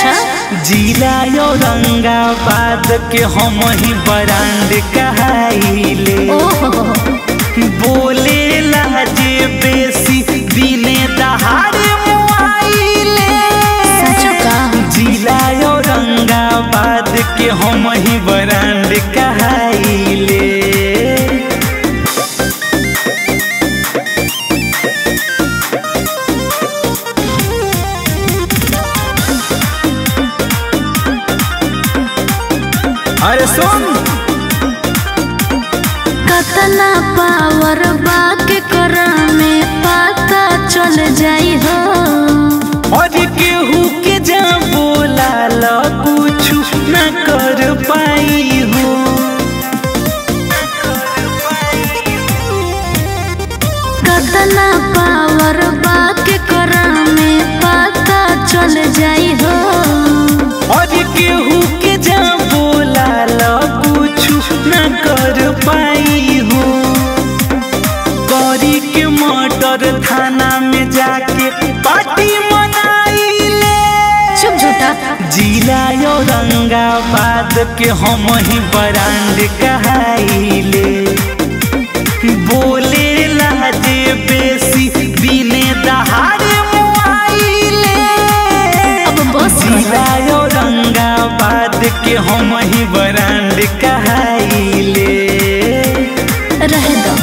अच्छा जिला औरंगाबाद के हम ही ब्रांड कहाइले ओहो बोले लाजे बेसी दिने दहाड़े मुआइले सच का जिला औरंगाबाद के हम ही ब्रांड कहाइले अरे सुन कतना पावर बाके कर में पता चल जाई हो और केहू के जा बोला ल कुछु न कर पाई हो कतना पावर बाके कर में पता चल जाई हो और केहू के जा बोला ल कुछु न कर पाई हो गौरी के मटर थाना में जाके पार्टी मनाइले चुप झूठा जिला औरंगाबाद के हम ही ब्रांड कहाइले बोले लाजे बेसी दिने दहाड़े मुआइले अब बस कर। जिला औरंगाबाद के हम ही ब्रांड कहाइले रहे दो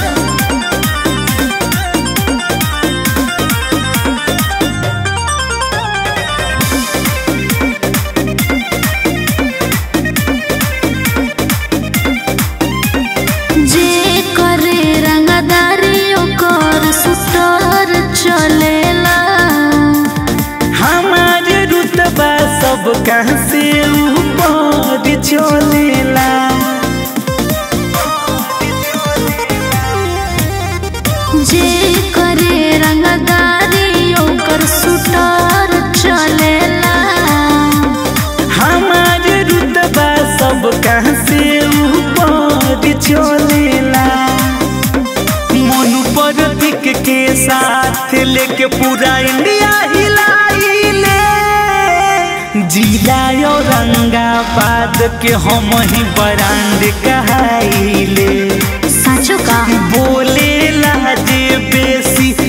जे करे रंगदारी ओकर सुतर चलेला हमारे रुतबा सब कहाँ से ऊपर चलेला जे करे रंगदारी ओकर सुतर चलेला हमारे रुतबा सब कहाँ से ऊपर चलेला मनु प्रतीक के साथ लेके पूरा इंडिया हिलाइले जिला औरंगाबाद के हम ही ब्रांड कहाइले साचो का बोले लाजे बेसी